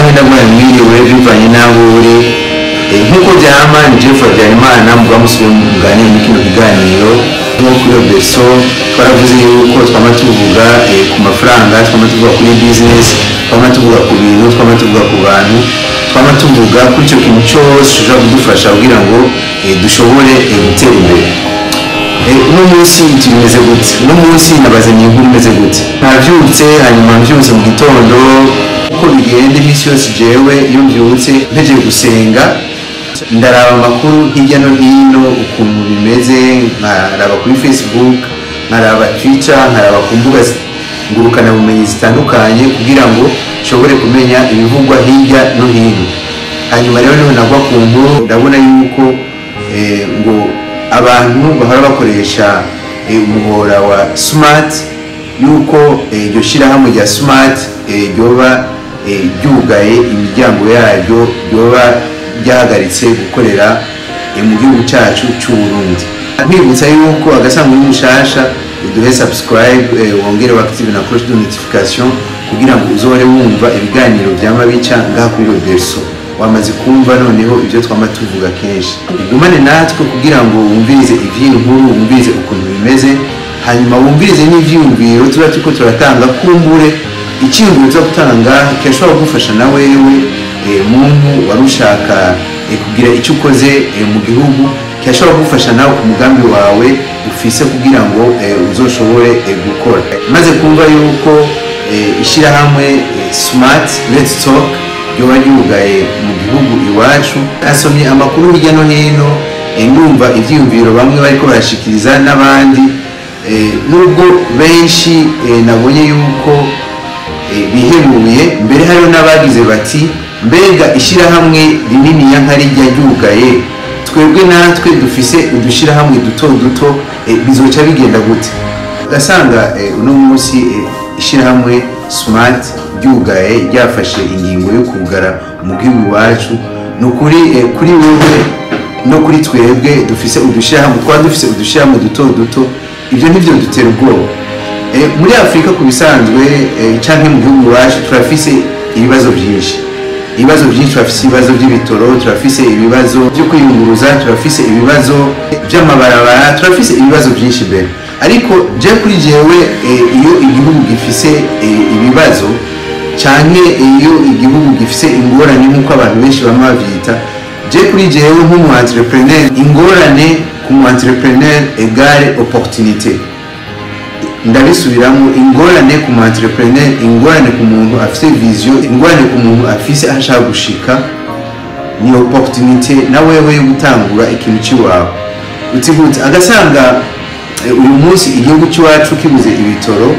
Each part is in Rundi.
cyangwa ndagura mwiriwe bivanye n'aho uri Eh, nk'uko byama ni jeff habyarimana muba musubiye muganira muri kino kiganiro nko kuri obeso twaravuze yuko twama tuvuga eh, ku mafaranga twama tuvuga kuri business twama tuvuga ku bintu twama tuvuga ku bantu twama tuvuga kuri icyo kintu cyose gishobora kudufasha kugira ngo eh, dushobore eh, gutera imbere Eh, uno munsi tumeze gute uno munsi nabazanye inkuru imeze gute navyutse hanyuma mvyutse mu gitondo uko bigenda iminsi yose jewe iyo mvyutse mpejeje gusenga ndaraba amakuru hirya no hino ukuntu bimeze nkaraba kuri facebook nkaraba twitter nkaraba ku mbuga zi- ngurukanabumenyi zitandukanye kugira ngo nshobore kumenya ibivugwa hirya no hino hanyuma rero niho nagwa ku nkuru ndabona yuko eh, ngo abantu bahora bakoresha eh, umuhora wa smart yuko eh, iryo shyirahamwe rya smart eh, ryoba eh, ryugaye imiryango yaryo ryoba ryahagaritse gukorera eh, mu gihugu cyacu cy'u Burundi nkwibutsa yuko agasanzwe n'umushasha uduhe subscribe eh, wongere active na cloche de notification kugira ngo uzore wumva ibiganiro byama bica ngaha kuri Robertso wamaze kumva noneho ibyo twama tuvuga kenshi ugumane natwe kugira ngo wumvirize ivy'inkuru wumvirize ukuntu bimeze hanyuma wumvirize n'ivyiyumviro tuba turiko turatanga kumbure icyiyumviro tuba gutanga kirashobora kugufasha na wewe eh, muntu wari ushaka eh, kugira icyo ukoze eh, mu gihugu kirashobora kugufasha nawe ku mugambi wawe ufise kugira ngo eh, uzoshobore eh, gukora maze kumva yuko eh, ishyirahamwe eh, smart let's talk ryoba ryugaye mu gihugu iwacu asomye amakuru hirya no hino eh, ndumva ivyiyumviro bamwe bariko barashikiriza n'abandi eh, nubwo benshi eh, nabonye yuko eh, bihebuye mbere hariho n'abagize bati mbega ishyirahamwe rinini ya nka rijya ryugaye twebwe natwe dufise udushyirahamwe duto duto eh, bizoca bigenda gute ugasanga eh, uno munsi eh, ishyirahamwe smart ryugaye ryafashe ingingo yo kugara mu gihugu iwacu ni ukuri eh, kuri wewe no kuri twebwe dufise udushyirahamwe twaba dufise udushyirahamwe duto duto ibyo nibyo dutera ubwoba Eh, muri afurika ku bisanzwe eh, canke mu gihugu iwacu turafise ibibazo byinshi ibibazo byinshi turafise ibibazo by'ibitoro turafise ibibazo byo kwiyunguruza turafise ibibazo by'amabarabara turafise ibibazo byinshi mbere ariko je kuri jewe eh, iyo igihugu gifise eh, ibibazo canke iyo igihugu gifise ingorane nk'uko abantu benshi bama bavyita je kuri jewe nk'umu entrepreneur ingorane ku mu entrepreneur egare opportunité ndabisubiramo ingorane ku mu entrepreneur ingorane ku muntu afite vision ingorane ku muntu afise aho ashaka gushika ni opportunité na wewe yo gutangura ikintu cy'iwawe uti gute agasanga eh, uyu munsi igihugu cy'iwacu kibuze ibitoro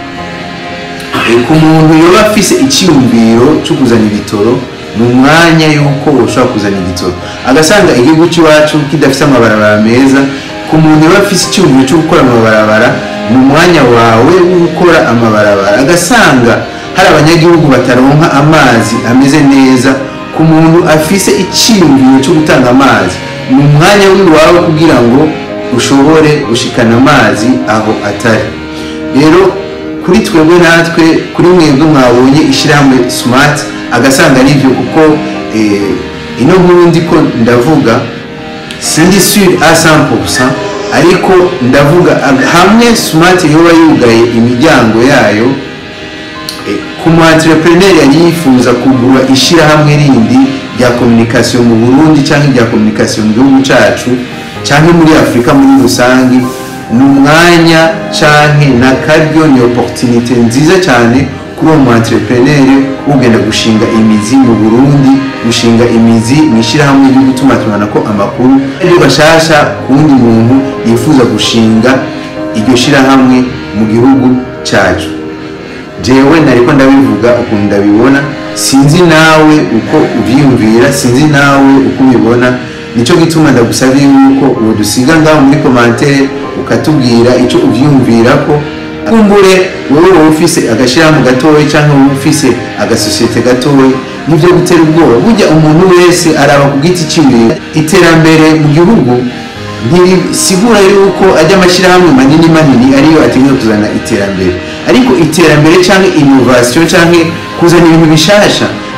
eh, ku muntu yoba afise icyiyumviro cyo kuzana ibitoro ni umwanya yuko ushobora kuzana igitoro agasanga igihugu cy'iwacu kidafite amabarabara meza ku muntu yoba afise icyiyumviro cyo gukora amabarabara ni umwanya wawe wo gukora amabarabara agasanga hari abanyagihugu bataronka amazi ameze neza ku muntu afise icyiyumviro cyo gutanga amazi ni umwanya w'iwawe kugira ngo ushobore gushikana amazi aho atari rero kuri twebwe natwe kuri mwebwe mwabonye ishyirahamwe smart agasanga ari byo kuko eh, ino nkuru ndiko ndavuga sindi sur a 100% ariko ndavuga ag- hamwe smart yoba yugaye imiryango yayo eh, ku mu entrepreneur yari yifuza kugura ishyirahamwe rindi rya communication mu Burundi cyangwa rya communication mu gihugu cacu cyangwa muri Afurika muri rusange ni umwanya canke na karyo ni opportunité nziza cyane kuri uwo mu entrepreneur ugenda gushinga imizi mu Burundi gushinga imizi mu ishyirahamwe ryo gutumatumanako amakuru ryo bashasha ku wundi muntu yifuza gushinga iryo shyirahamwe mu gihugu cyacu jewe nariko ndabivuga ukuntu ndabibona sinzi nawe uko uvyiyumvira sinzi nawe uko ubibona nico gituma ndagusabye yuko uwo dusiga ngaho muri commentaire ukatubwira ico uvyiyumvirako kumbure wowe wowe ufise agashyirahamwe gatoya cyangwa wowe ufise agasosiyete gatoya nivyo gutera ubwoba burya umuntu wese araba ku giti ciwe iterambere mu gihugu ntibisigura yuko ajya amashyirahamwe manini manini ariyo ategereza kuzana iterambere ariko iterambere cyangwa innovation cyangwa kuzana ibintu bishasha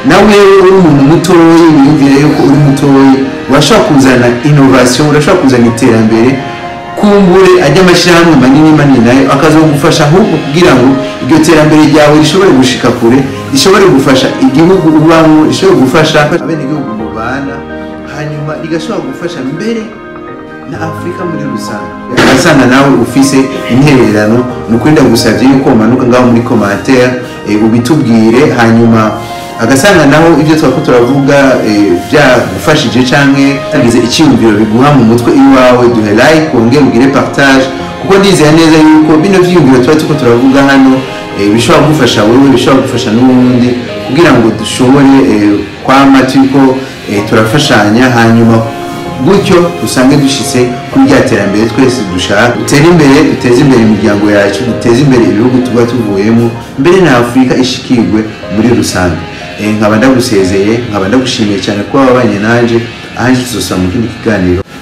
nawe uri umuntu mutoyi wiyumvira yuko uri mutoyi urashobora kuzana innovation urashobora kuzana iterambere kumbure ajya amashyirahamwe manini manini nayo akazagufasha ahubwo kugira ngo iryo terambere ryawe rishobore gushika kure rishobore gufasha igihugu ubamo rishobore gufasha abenegihugu mubana hanyuma rigashobora gufasha mbere na afurika muri rusange asanga nawe ufise intererano ni ukwenda gusabye yuko umanuka ngaho muri commentaire eh, ubitubwire hanyuma agasanga naho ibyo twako turavuga eh, byagufashije canke tagize icyiyumviro biguha mu mutwe iwawe duhe like wongere ugire partage kuko ndizera neza yuko bino vyiyumviro tuba turiko turavuga hano eh, bishobora kugufasha wewe bishobora gufasha n'uwundi kugira ngo dushobore eh, kwama turiko eh, turafashanya hanyuma gutyo usange dushyize kuri rya terambere twese dushaka dutere imbere duteze imbere imiryango yacu duteze imbere ibihugu tuba tuvuyemo mbere na afurika ishikirwe muri rusange Eh, nkaba ndagusezeye nkaba ndagushimiye cyane kuba wabanye nanjye ahanje tuzosaba mu kindi kiganiro